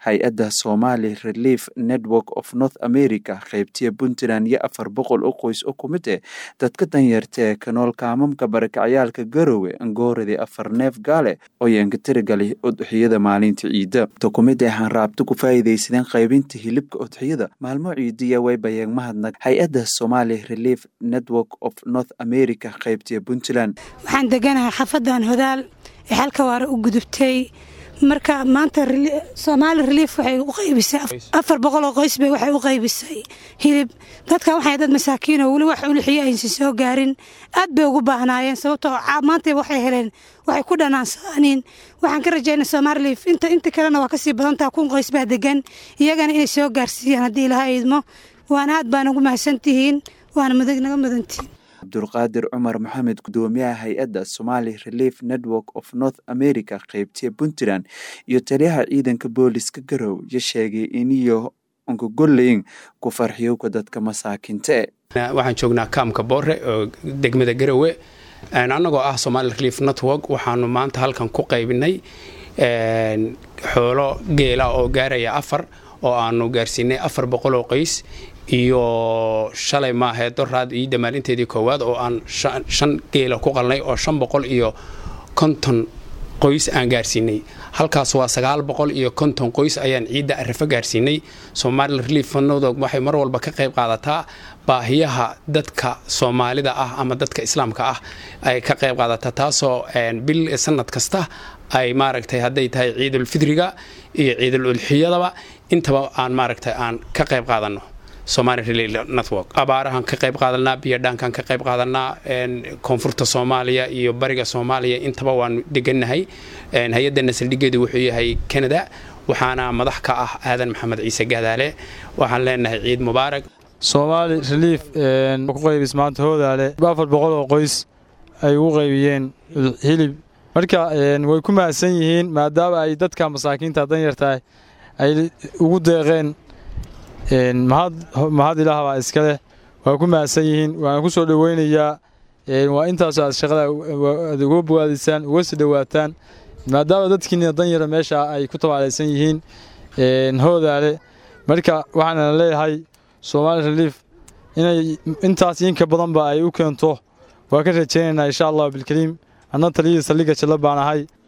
hay-adda somali relief network of north america qaybtiya puntland iyo afar boqol oo qoys oo ku mid eh dadka danyarta ee kanool kaamamka barakacyaalka garowe angooradi afar neef gaale oo yeenka tirigalay udxiyada maalinta ciida dokumida ahaan raabto ku faa'iidaysadeen qaybinta hilibka udxiyada maalmo ciidiya way bayeen mahadnaq hay-adda somali relief network of north america qaybtiya puntland waxaan deganahay xafadan hodaal ee xalka waare u gudubtay marka maanta somaali relief waxay u qaybisay afar boqoloo qoys bay waxay u qaybisay hilib dadkan waxay dad masaakiinoo weli wax ulixiyo aysan soo gaarin aad bay ugu baahnaayeen sababtoo maanta waxay heleen waxay ku dhanaansaaniin waxaan ka rajaynay somaali relief inta inta kalena waa kasii badantaha kun qoys baa degan iyagana inay soo gaarsiiyaan haddii ilaha idmo waana aad baan ugu mahadsantihiin waana naga mudantihiin cabdulqaadir cumar maxamed gudoomiyaha hay-adda somali relief network of north america qaybtiya puntland iyo taliyaha ciidanka booliska garow yo sheegay iniyo onkagoleyn ku farxiyowka dadka masaakinta e waxaan joognaa kaamka boore oo degmada garowe annagoo ah somali relief network waxaanu maanta halkan ku qaybinay xoolo geela oo gaaraya afar oo aanu gaarsiinay afar boqoloo qoys iyo shalay maahee doraad iyo damaalinteedii koowaad oo aan shan geela ku qalnay oo shan boqol iyo konton qoys aan gaarsiinay halkaas waa sagaal boqol iyo konton qoys ayaan ciidda arifo gaarsiinay somali relief network waxay mar walba ka qayb qaadataa baahiyaha dadka soomaalida ah ama dadka islaamka ah ay ka qayb qaadataa taasoo bil sanad kasta ay maaragtay hadday tahay ciidulfidriga iyo ciidul udxiyadaba intaba aan maaragtay aan ka qayb qaadanno somali relief network abaarahan ka qayb qaadanaa biyodhaankan ka qayb qaadanaa koonfurta soomaaliya iyo bariga soomaaliya intaba waanu degannahay hay-adana saldhigeedu wuxuu yahay canada waxaana madax ka ah aadan maxamed ciise gaadaale waxaan leenahay ciid mubaarak soomaali relief ku qaybis maanta hoodaale afar boqol oo qoys ay ugu qaybiyeen hilib marka way ku mahadsan yihiin maadaama ay dadka masaakiinta danyartahay ay ugu deeqeen mahad ilaah baa iska leh waa ku mahadsan yihiin waana ku soo dhoweynayaa waa intaasoo aad shaqada aad uga bogaadisaan uga sii dhowaataan maadaama dadkiina danyara meesha ay ku tabaalaysan yihiin hoodaale marka waxaana leeyahay soomaali relief inay intaas inka badanba ay u keento waa ka rajaynaynaa insha allah bilkariim anna taliyadii saldhigga jalla baan ahay